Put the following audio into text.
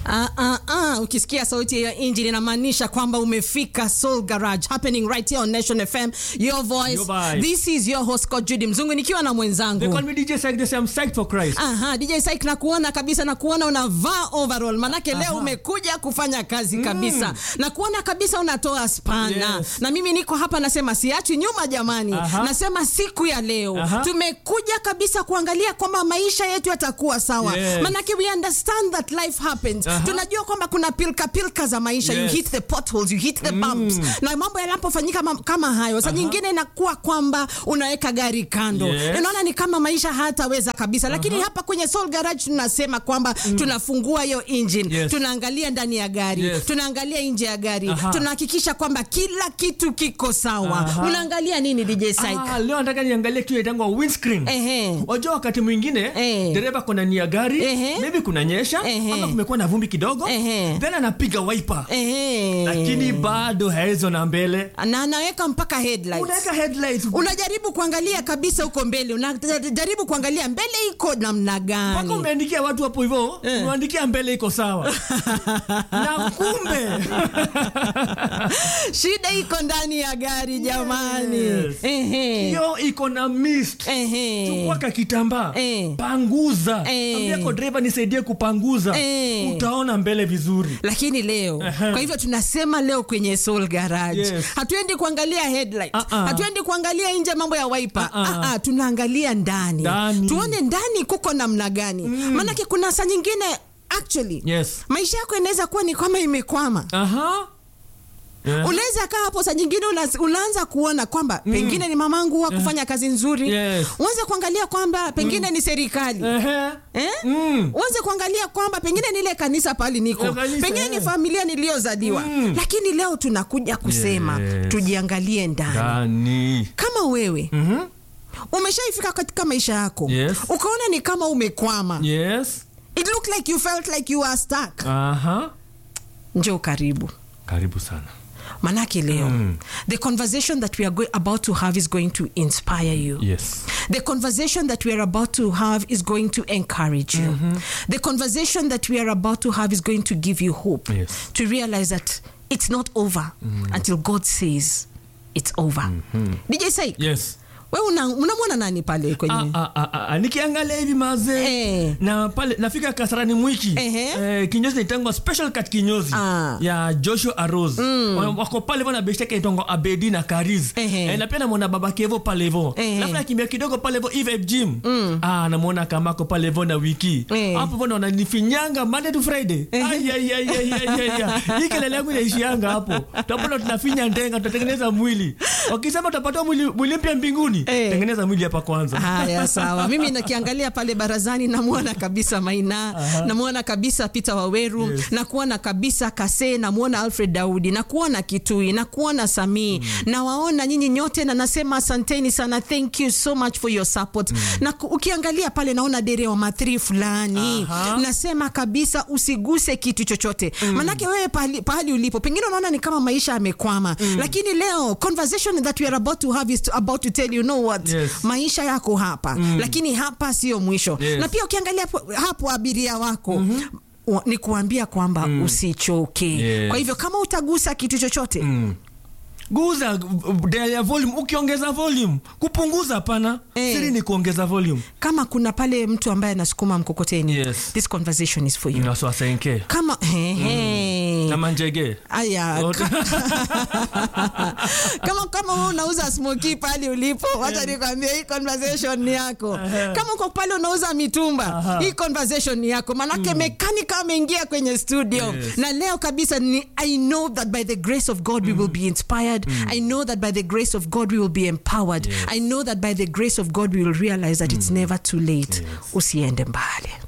Ah, ah, ah. Ukisikia sauti ya engine inamaanisha kwamba umefika Soul Garage happening right here on Nation FM. Your voice. Your vibe. This is your host Scott Judy Mzungu nikiwa na They mwenzangu. call me DJ Psych, they say I'm psyched for Christ. Aha, DJ Syke na kuona kabisa na kuona unavaa overall manake leo Aha. umekuja kufanya kazi kabisa na kuona kabisa unatoa spana Yes. na mimi niko hapa nasema siachi nyuma jamani Aha. nasema siku ya leo Aha. tumekuja kabisa kuangalia kwamba maisha yetu yatakuwa sawa Yes. manake we understand that life happens Aha. tunajua kwamba kuna pilka pilka za maisha you Yes. hit the potholes you hit the bumps na mambo yanapofanyika ma- kama hayo saa nyingine inakuwa kwamba unaweka gari kando Yes. unaona ni kama maisha hataweza kabisa lakini hapa kwenye Soul Garage tunasema kwamba tunafungua hiyo engine Yes. tunaangalia ndani ya gari Yes. tunaangalia nje ya gari Aha. tunahakikisha kwamba kila kitu kiko sawa Aha. unaangalia nini DJ Syke Ah, leo nataka niangalie kitu inaitangwa windscreen. Ehe. Wajua wakati mwingine Eh. dereva kuna nia gari Ehe. maybe kunanyesha Ehe. ama kumekuwa na vumbi kidogo Ehe. then anapiga wiper Ehe. lakini bado haezo na mbele na anaweka mpaka headlights unaweka headlights unajaribu kuangalia kabisa huko mbele unajaribu kuangalia mbele iko namna mpaka gani umeandikia watu hapo hivyo Eh. umeandikia mbele iko sawa na kumbe shida iko ndani ya gari jamani Yes. Ehe. hiyo iko na mist Ehe. chukua kakitambaa Eh. panguza Eh. ambia kwa dereva nisaidie kupanguza Eh. utaona mbele vizuri lakini leo Aha. kwa hivyo tunasema leo kwenye Soul Garage Yes. hatuendi kuangalia headlight Ah, ah. hatuendi kuangalia nje mambo ya wiper Ah, ah. ah, ah, tunaangalia ndani. Ndani. tuone ndani kuko namna gani maanake kuna saa nyingine actually yes maisha yako inaweza kuwa ni kama imekwama aha Yeah. unaweza kaa hapo saa nyingine una- unaanza kuona kwamba pengine ni mamangu wa kufanya kazi nzuri Yes. uanze kuangalia kwamba pengine ni serikali Ehe. Eh? Mm. uanze kuangalia kwamba pengine ni ile kanisa pali niko Eh, kanisa, pengine ni eh. familia niliyozaliwa Mm. lakini leo tunakuja kusema Yes. tujiangalie ndani ndani kama wewe Mhm. umeshaifika katika maisha yako Yes. ukaona ni kama umekwama yes it looked like you felt like you are stuck aha njoo karibu karibu sana manake leo the conversation that we are go- about to have is going to inspire you yes The conversation that we are about to have is going to encourage you. The conversation that we are about to have is going to give you hope Yes. to realize that it's not over until God says it's over. DJ Syke, yes wewe una- unamwona nani pale kwenye Ah, ah, ah, ah, nikiangalia hivi mazee Eh. na pale nafika kasarani mwiki Ehe. eh, kinyozi naitangwa special cut kinyozi Ah. ya joshua aros wako pale vo na besheke itangwa abedi na kariz Ehe. eh, na pia namwona baba kevo pale vo Ehe. alafu nakimbia kidogo pale vo eve gym ah, namwona kamako pale vo na wiki Eh. hapo vo naona nifinyanga monday to friday Ai, ai, ai, ai, ai, ai, ai. hii kelele yangu inaishianga hapo tapona tunafinya ndenga tutatengeneza mwili wakisema tutapata mwili, mwili mpya mbinguni Eh. tengeneza mwili hapa kwanza haya sawa mimi nakiangalia pale barazani namwona kabisa maina namwona kabisa peter waweru Yes. nakuona kabisa kase namwona alfred daudi nakuona kitui nakuona samii nawaona nyinyi nyote na nasema asanteni sana thank you so much for your support na ku- ukiangalia pale naona dere wa mathri fulani Aha. nasema kabisa usiguse kitu chochote manake wewe pahali, pahali ulipo pengine unaona ni kama maisha yamekwama lakini leo conversation that we are about to have is to, about to tell you know what Yes. maisha yako hapa lakini hapa sio mwisho Yes. na pia ukiangalia hapo, hapo abiria wako wa- ni kuambia kwamba usichoke Yes. kwa hivyo kama utagusa kitu chochote guza uh, dial ya volume ukiongeza volume kupunguza hapana Eh. siri ni kuongeza volume kama kuna pale mtu ambaye anasukuma mkokoteni Yes. this conversation is for you naswasenke kama he, he. na manjege aya Wote. kama kama wewe unauza smoki pale ulipo wacha nikwambie hii conversation ni yako kama uko pale unauza mitumba hii conversation ni yako manake mechanic ameingia kwenye studio Yes. na leo kabisa ni i know that by the grace of god we will be inspired i know that by the grace of god we will be empowered Yes. i know that by the grace of god we will realize that it's never too late usiende mbali